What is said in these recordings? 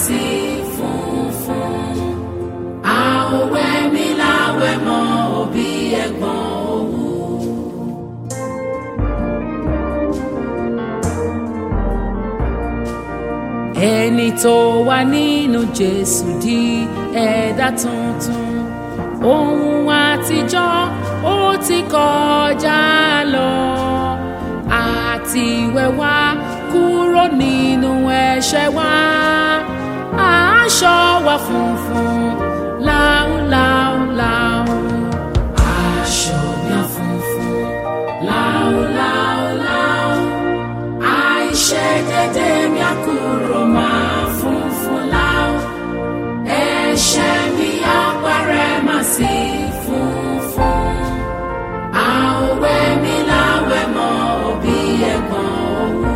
sí funfun àwẹ̀ mi láwẹ̀ mọ́ òbí ẹ̀gbọ́n òwú. ẹni tó wà nínú jésù di ẹ̀dá tuntun ohun àtijọ́ ó ti kọjá lọ àti wẹ̀wá kúrò nínú ẹ̀ṣẹ̀ wa aṣọ wa funfun láúláúláú aṣọ mi funfun láúláúláú àìṣedédé mi á kúrò máa funfun láú ẹ̀ṣẹ̀ mi á parẹ́ má sí funfun àwẹ̀ mi láwẹ̀ mọ́ òbí ẹ̀gbọ́n òwú.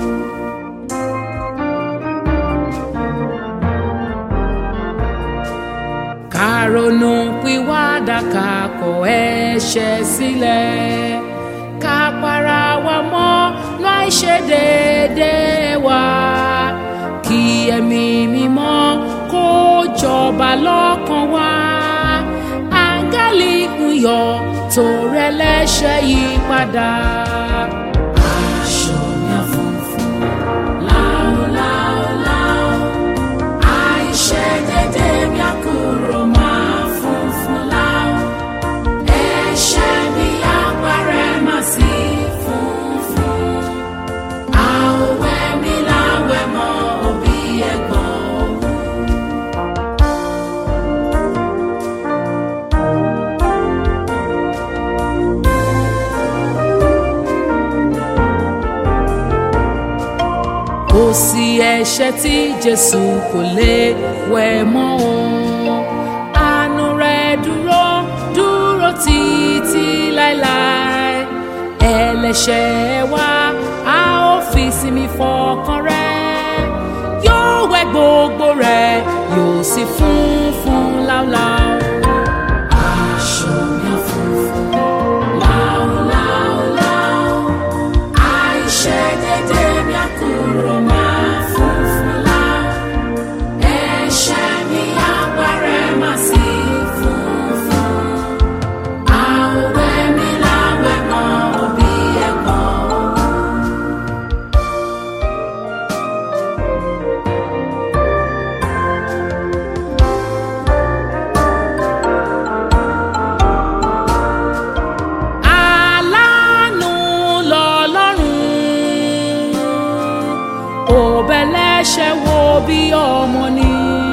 kàrònú pìwàdà ká kọ̀ ẹ̀ṣẹ̀ sílẹ̀ ká para wa mọ́ láì ṣe déédéé wa kí ẹ̀mí mímọ́ kó jọba lọ́kàn wa áńgẹ́lì ń yọ̀ tó rẹ̀ lẹ́ṣẹ̀ yí padà. aṣọ mi á funfun láúláúláú àìṣedédé mi á kúrò máa funfun láú ẹ̀ṣẹ̀ mi á parẹ́ má sí funfun àwẹ̀ mi láwẹ̀ mọ́ òbí ẹ̀gbọ́n òwú. kò sí ẹ̀ṣẹ̀ tí jésù kò lè wẹ̀ mọ́ o àánú rẹ̀ dúró dúró títí láéláé ẹlẹ́ṣẹ̀ wa a ó fi sinmi fọkàn rẹ̀ yóò wẹ̀ gbogbo rẹ̀ yóò sì funfun láúláú. aṣọ mi á funfun láúláúláú àìṣedédé mi á kúrò máa funfun láú ẹ̀ṣẹ̀ mi á parẹ́ má sí funfun àwẹ̀ mi láwẹ̀ mọ́ òbí ẹ̀gbọ́n òwú. aláàánú lọ́lọ́run òbẹ̀lẹ́ṣẹ̀ wo bí ọmọ ni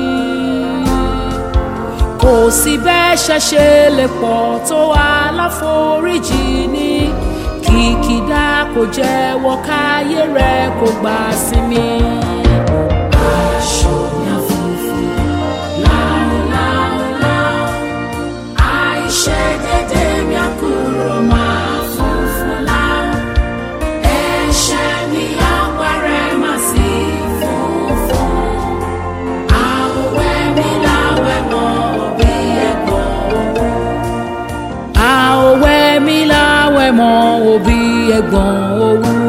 kò sí bẹ́ṣẹ̀ ṣe lè pọ̀ tó aláforíjì ní kìkìdá kò jẹ́wọ́ káyé rẹ̀ kò gbà sinmi. aṣọ mi á funfun láúláúláú àìṣedédé mi á kúrò máa funfun láú ẹ̀ṣẹ̀ mi á parẹ́ má sí funfun àwẹ̀ mi láwẹ̀ mọ́ òbí ẹ̀gbọ́n òwú. àwẹ̀ mi láwẹ̀ mọ́ òbí ẹ̀gbọ́n òwú.